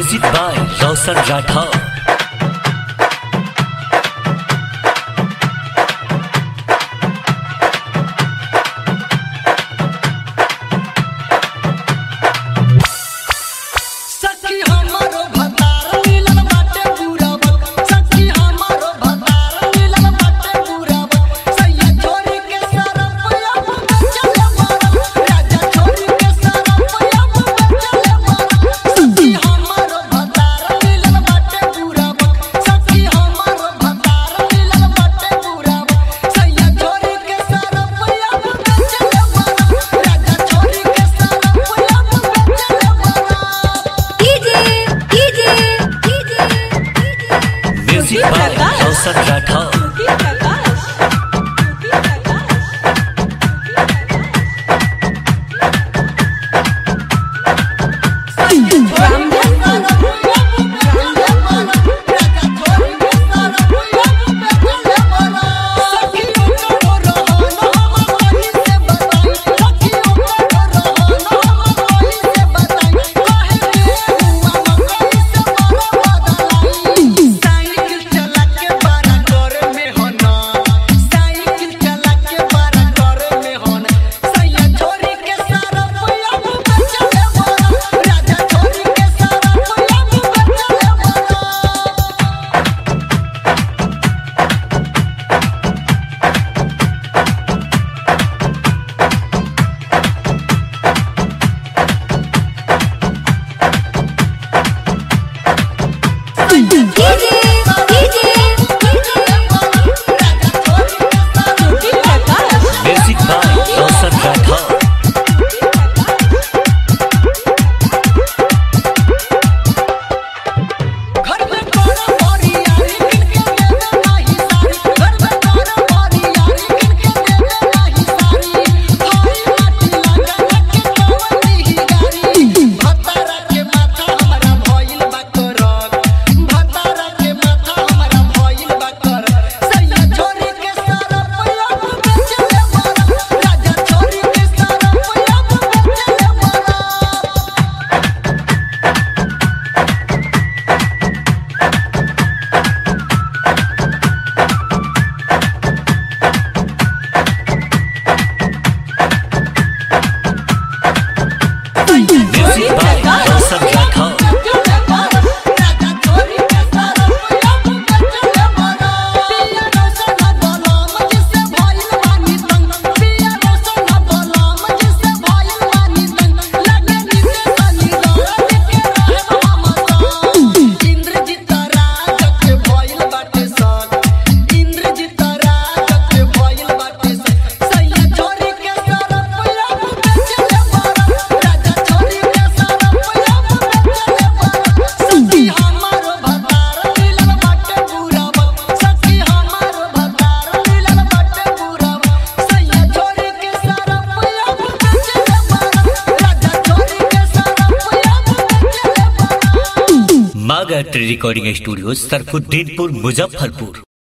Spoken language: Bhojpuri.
म्यूजिक बाय रोशन राठौर सखी हमारो भतार मिलल बाटे पूरावत सखी हमारो भतार मिलल बाटे पूरावत सैया छोरी के सरपया चले मारा राजा छोरी के सरपया चले मारा सखी हमारो भतार मिलल बाटे पूरावत सखी हमारो भतार मिलल बाटे पूरावत सैया छोरी के सरपया चले मारा राजा छोरी के सरपया चले मारा DJ DJ DJ music by Roshan Rathore cycle चला के बारा घर में होना साइकिल चला के बारा घर में होना सैया छोरी के सारा पुया चले मारा राजा छोरी के सारा पुया चले मारा DJ DJ music by Roshan Rathore घर में तोरा मोरी यारी किनके देवे नाही सारी घर में तोरा मोरी यारी किनके देवे नाही सारी हाय माटी लगा के कवनी ही गारी भतारा के माथा हमरा भइल बा करक भतारा के माथा हमरा भइल बा करक सैया छोरी के सारा पुया चले मारा राजा छोरी के सारा पुया चले मारा म्यूजिक बाय रोशन राठौर सखी हमारो भतार मिलल बाटे पूरावत सखी हमारो भतार मिलल बाटे पूरावत सैया छोरी के सारा पुया चले मारा राजा छोरी के सारा पुया चले मारा मागा रिकॉर्डिंग स्टूडियो सरफुद्दीनपुर मुजफ्फरपुर